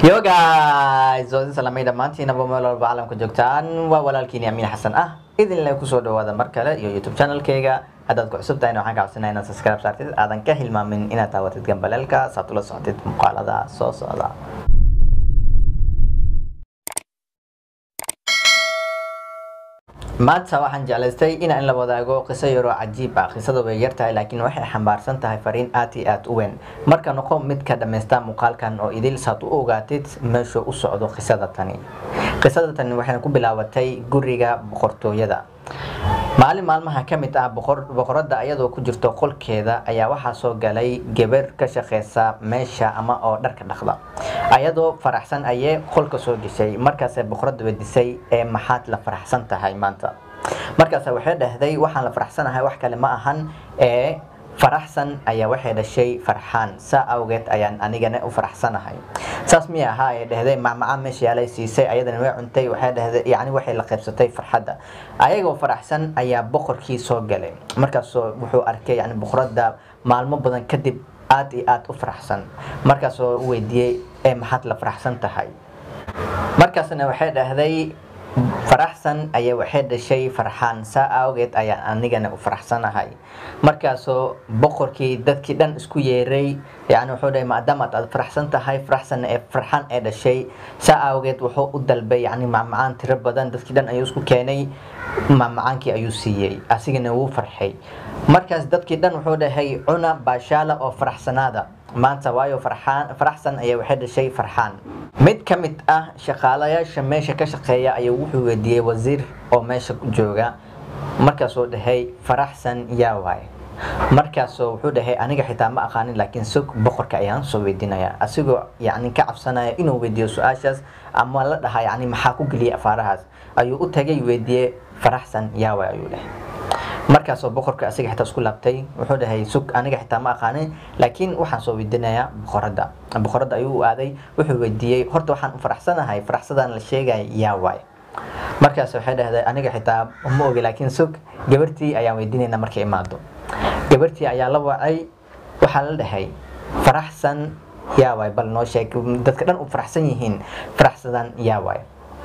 yo guys waa idin salaamay dhammaantiinaba meel walba caalamka joogtaan waa walaalkiini amiin xasan ah idinle kusoo dhawaada mar kale iyo youtube channelkayga haddaad ku cusub tahayna waxaan ka codsanaya inaad subscribe saartid aadan ka hilmaamin inaad daawatid gambaleelka saad ula socotid muuqaalada soo socda maanta waxaan jeclaystay inaan la wadaago qiso yaroo cajiib ah qisada way yar tahay laakiin waxay xambaarsan tahay fariin aad iyo aad u weyn marka noqo mid ka dhammaysta muuqaalkan oo idil saad u ogaatid meeshuu u socdo qisada tani qisada tani waxayna ku bilaabatay guriga boqortooyada maalin maalmaha ka mid ah boqoradda ayadoo ku jirto qolkeeda ayaa waxaa soo galay gabar ka shaqeysa meesha ama oo dharka dhaqda ayadoo faraxsan ayee qolka soo gashay markaasay boqoradda wedisay ee maxaad la faraxsan tahay maanta markaas waxay dhahday waxaan la faraxsanahay wax kale ma ahan ee faraxsan ayaa waxay dhashay farxaan saa awgeed ayaan anigana u faraxsanahay saas miya ahaa ay dhahday macmacaan meesha yaalay siisay ayadana way cuntay waxay dhahday yacni waxay la qaybsatay farxadda ayagoo faraxsan ayaa boqorkii soo galay markaasoo wuxuu arkay yacni boqoradda maalmo badan kadib aad iyo aad u faraxsan markaasoo weydiiyey ee maxaad la faraxsan tahay markaasna waxay dhahday faraxsan ayaa waxay dhashay farxaan saa awgeed ayaan anigana u faraxsanahay markaasoo boqorkii dadkii dhan isku yeeray yani wuxuu dhahay maadaama aad faraxsan tahay faraxsan ee farxaan ee dhashay saa awgeed wuxuu u dalbay yani macmacaan tiro badan dadkii dhan ayuu isku keenay macmacaankii ayuu siiyey asigana wuu farxay markaas dadkii dhan wuxuu dhahay cuna baashaala oo faraxsanaada maanta waayo farxaan faraxsan ayaa waxay dhashay farxaan mid ka mid ah shaqaalayaasha meesha ka shaqeeya ayuu wuxuu weydiiyey wasiir oo meesha jooga markaasuu dhahay faraxsan yaa waay markaasoo wuxuu dhahay aniga xitaa ma aqaanin laakiin sog boqorka ayaan soo weydiinaya asigoo yani ka cabsanaya inuu weydiiyo su-aashaas ama la dhaha yani maxaa ku geliyay afaarahaas ayuu u tagay weydiiyey faraxsan yaa waay ayuu dhahay markaasoo boqorka asiga xitaa isku laabtay wuxuu dhahay sug aniga xitaa ma aqaanin laakiin waxaan soo weydiinayaa boqoradda boqoradda ayuu u aaday wuxuu weydiiyey horta waxaan u faraxsanahay faraxsadaan la sheegaya yaa waay markaas waxay dhahday aniga xitaa ma ogi laakiin sug gabartii ayaan weydiinayna markay imaado gabartii ayaa la wacay waxaa la dhahay faraxsan yaa waay bal noo sheeg dadka dhan u faraxsan yihiin faraxsadan yaa waay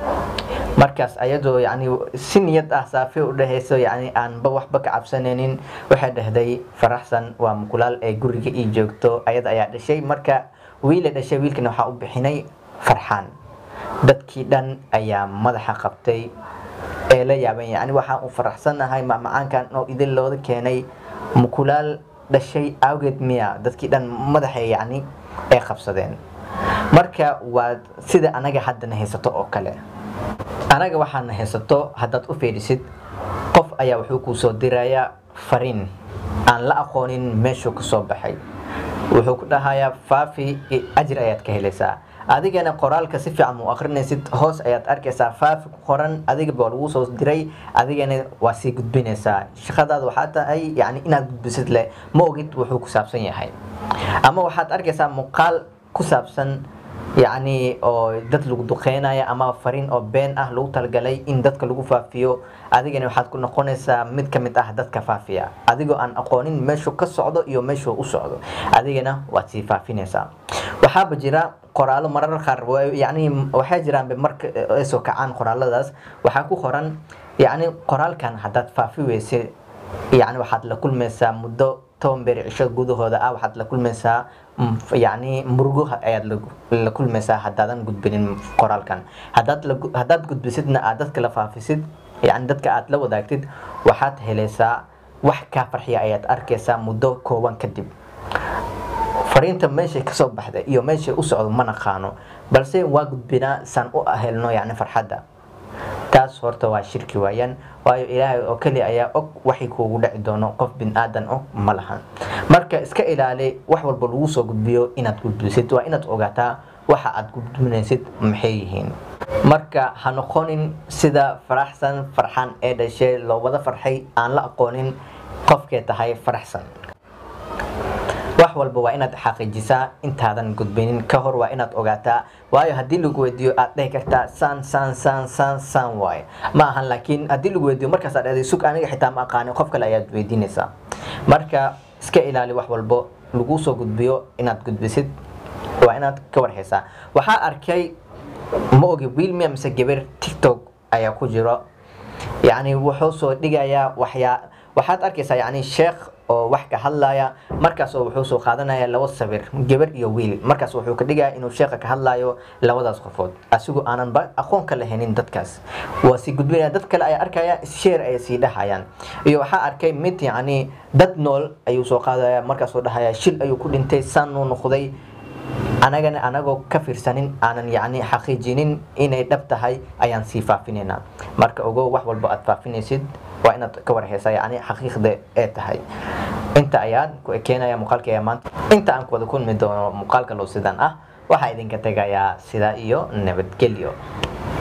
markaas ayadoo yani si niyad ah saafi u dhahayso yani aanba waxba ka cabsanaynin waxay dhahday faraxsan waa mukulaal ee guriga ii joogto ayada ayaa dhashay marka wiila dhashay wiilkana waxaa u bixinay farxaan dadkii dhan ayaa madaxa qabtay ee la yaaban yani waxaan u faraxsanahay macmacaankan oo idin looda keenay mukulaal dhashay awgeed miya dadkii dhan madaxa yani ay qabsadeen marka waa sida anaga haddana haysato oo kale anaga waxaadna haysato haddaad u fiidhisid qof ayaa wuxuu kuu soo dirayaa fariin aan la aqoonin meeshuu ka soo baxay wuxuu ku dhahayaa faafi ajir ayaad ka helaysaa adigana qoraalka si fiican mu akrinaysid hoos ayaad arkaysaa faafi ku qoran adigaba lagu soo diray adigana waa sii gudbinaysaa shaqadaada waxaa tahay yani inaad gudbisid leh ma ogid wuxuu ku saabsan yahay ama waxaad arkaysaa muuqaal ku saabsan yacni oo dad lagu duqeynaya ama fariin oo been ah lagu talagalay in dadka lagu faafiyo adigana waxaad ku noqonaysaa mid ka mid ah dadka faafiya adigoo aan aqoonin meeshuu ka socdo iyo meeshuu u socdo adigana waad sii faafinaysaa waxaaba jira qoraalo marar qaar yani waxay jiraan marka ay soo kacaan qoraaladaas waxaa ku qoran yacni qoraalkan haddaad faafi weysid yani waxaad la kulmaysaa muddo toban beer cisho gudahooda ah waxaad la kulmaysaa yani murugo ayaad la kulmaysaa haddaadan gudbinin qoraalkan haddaad haddaad gudbisidna aad dadka la faafisid yani dadka aad la wadaagtid waxaad helaysaa wax kaa farxiya ayaad arkaysaa muddo kooban kadib fariinta meeshay kasoo baxda iyo meeshay u socdo ma naqaano balse waa gudbinaa saan u helno yani farxadda taas horta waa shirki waayaan waayo ilaahay oo keli ayaa og waxay kuugu dhici doono qof bin aadan og ma lahan marka iska ilaali wax walba lagu soo gudbiyo inaad gudbisid waa inaad ogaataa waxa aad gudbinaysid maxay yihiin marka ha noqonin sida faraxsan farxaan ee dhashay loo wada farxay aan la aqoonin qofkee tahay faraxsan wax walba waa inaad xaqiijisaa intaadan gudbinin ka hor waa inaad ogaataa waayo haddii lagu weydiiyo aad dhahi kartaa saan saan saan saan saan waaye ma ahan laakiin haddii lagu weydiiyo markaas aad dhahday sug aniga xitaa ma aqaanin qof kale ayaad weydiinaysaa marka iska ilaali wax walbo lagu soo gudbiyo inaad gudbisid waa inaad ka warhaysaa waxaa arkay ma ogi wiil miya mise gabar tiktok ayaa ku jiro yacni wuxuu soo dhigayaa waxyaa waxaad arkaysaa yacni sheekh oo wax ka hadlaya markaas oo wuxuu soo qaadanaya laba sawir gabar iyo wiil markaas wuxuu ka dhigaya inuu sheekha ka hadlayo labadaas qofood asigoo aanan ba aqoon ka lahanin dadkaas waa sii gudbinaya dad kale ayaa arkaya sheer ayay sii dhahayaan iyo waxaa arkay mid yacni dad nool ayuu soo qaadaya markaasoo dhahaya shil ayuu ku dhintay saanuu noqday anagana anagoo ka fiirsanin aanan yacni xaqiijinin inay dhab tahay ayaan sii faafinaynaa marka ogow wax walba aad faafinaysid waa inaad ka warhaysaa yacni xaqiiqda ee tahay inta ayaan ku ekeenaya muuqaalka ayaa maanta inta aan ku wada kulmi doono muuqaalka loo sidan ah waxaa idinka tegayaa sidaa iyo nabadgelyo